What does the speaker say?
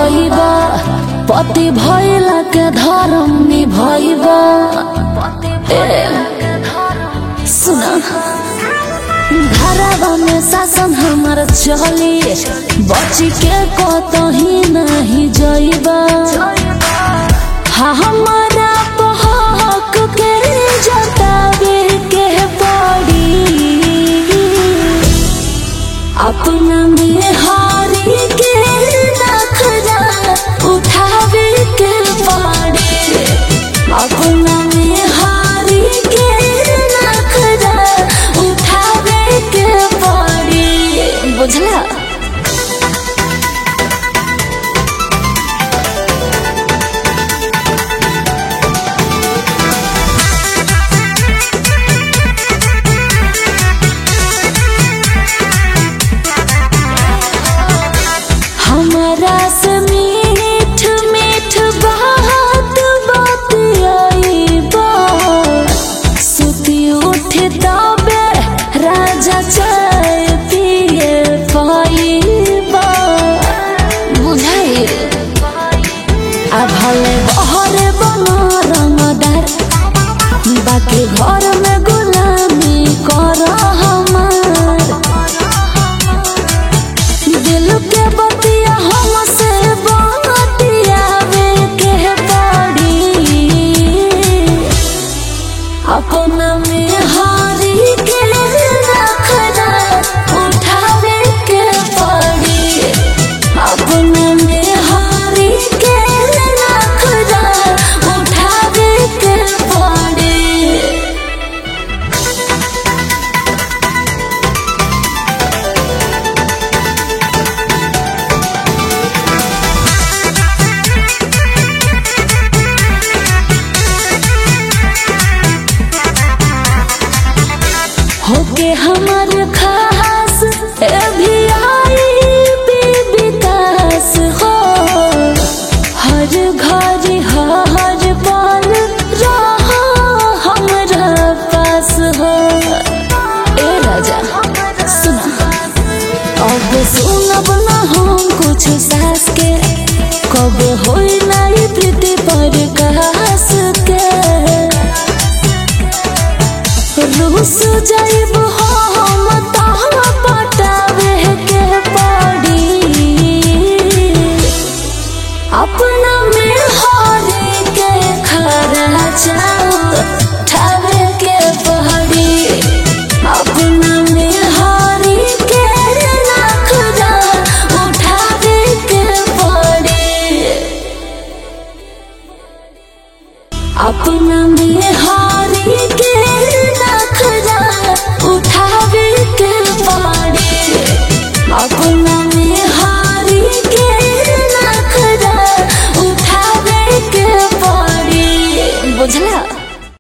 कहबा पति भैला के धर्म निभैबा सुना घरवा में शासन हमार चली बची के कतही नहीं जइबा हाँ हमारा बहक के जतावे के पड़ी अपना में हारी के नखरा उठावे के पड़ी अपना में हारी के नखरा उठावे के पड़ी बुझला हमारा से मीठ मीठ बात बात आई बा सुती उठे तबे राजा चाय पिए पाइबा बुझाई आ भले बहरे बना रंगदार बाकी घर में गुलामी कर हमार दिल के बतिया हमसे बतियावे के पड़ी अपना में हारी के रखना उठावे के पड़ी अपना में हारी के रखना उठावे के पड़ी होके हमर खास ए भी आई विकास हो हर घर हर पल रहा हमरा पास हो ए राजा सुना अब सुनब ना हम कुछ सास के कब होई नहीं प्रीति पर कास के रूस जाइब हम तहाँ पटावे के पड़ी अपना में हारे के खरा ठावे के पड़ी अपना में हारे के नखरा उठावे के पड़ी अपना में